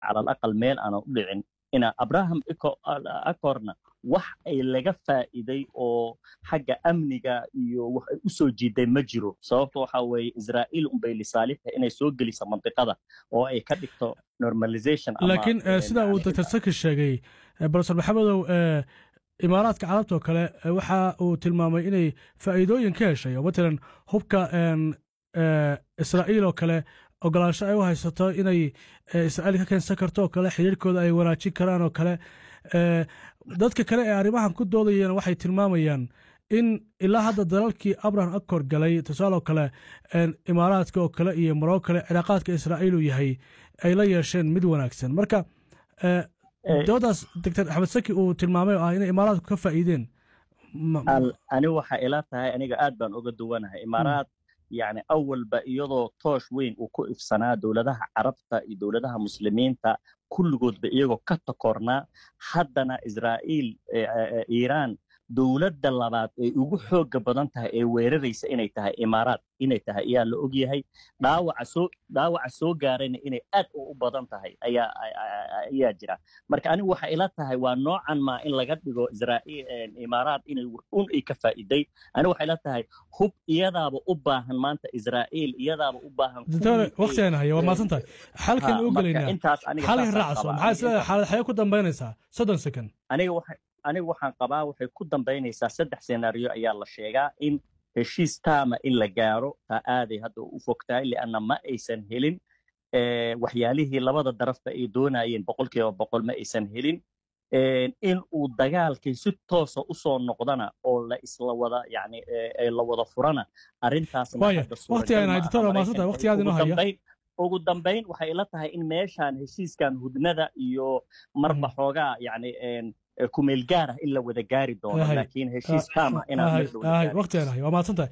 cala alaqal meel aanan u dhicin ina abraham acorna wax ay laga faa'iiday oo xagga amniga iyo wax ay u soo jiiday ma jiro sababto waxa weeye israa'iil unbay lisaalixta inay soo geliso mandiqada oo ay ka dhigto normalization laakiin sida uu dr saki sheegay profesor maxamedow imaaraadka carabta oo kale waxa uu tilmaamay inay faa'iidooyin ka heshay oo matalan hubka israa'iil oo kale ogolaansho ay u haysato inay israa'iil ka keensan karto oo kale xiriirkooda ay wanaajin karaan oo kale dadka kale ee arrimahan ku doodayeen waxay tilmaamayaan in ilaa hadda dalalkii abraham acor galay tusaale oo kale imaaraadka oo kale iyo maroo kale cilaaqaadka israa'iil uu yahay ay la yeesheen mid wanaagsan marka doodaas doctor axmed saki uu tilmaamay oo ah inay imaaraadku ka faa'iideen ani waxa ila tahay aniga aad baan uga duwanahay imaaraad yani awalba iyadoo toosh weyn uu ku ifsanaa dowladaha carabta iyo dowladaha muslimiinta kulligoodba iyagoo ka takornaa haddana israa'iil iiraan dowladda labaad ay ugu xooga badan tahay ee weeraraysa inay tahay imaaraad inay tahay ayaa la og yahay dhaawaca soo dhaawaca soo gaarayna inay aad u badan tahay ayaa ayaa jira marka anigu waxa ila tahay waa noocan maa in laga dhigo israa'iil imaaraad inay un ay ka faa'iiday anigu waxay ila tahay hub iyadaaba u baahan maanta israa'iil iyadaaba u baahan waqtigan haya waa maasan tahay xalkan u gelaynaa xalkan raacso maxaa isleedahay xaalad xaye ku dambaynaysaa soddon second aniga waxa aniga waxaan qabaa waxay ku dambaynaysaa saddex senaariyo ayaa la sheegaa in heshiis taama in la gaaro taa aaday hadda u fogtahay lianna ma aysan helin waxyaalihii labada darafba ay doonayeen boqolkiiba boqol ma aysan helin in uu dagaalkii si toosa u soo noqdana oo la isla wada yani la wada furana arrintaasna ugu dambayn waxay ila tahay in meeshaan heshiiskan hudnada iyo marba xoogaa yani kumeel gaar ah in la wada gaari doono laakiin heshiis taama inaan waqtigan waa mahadsantahay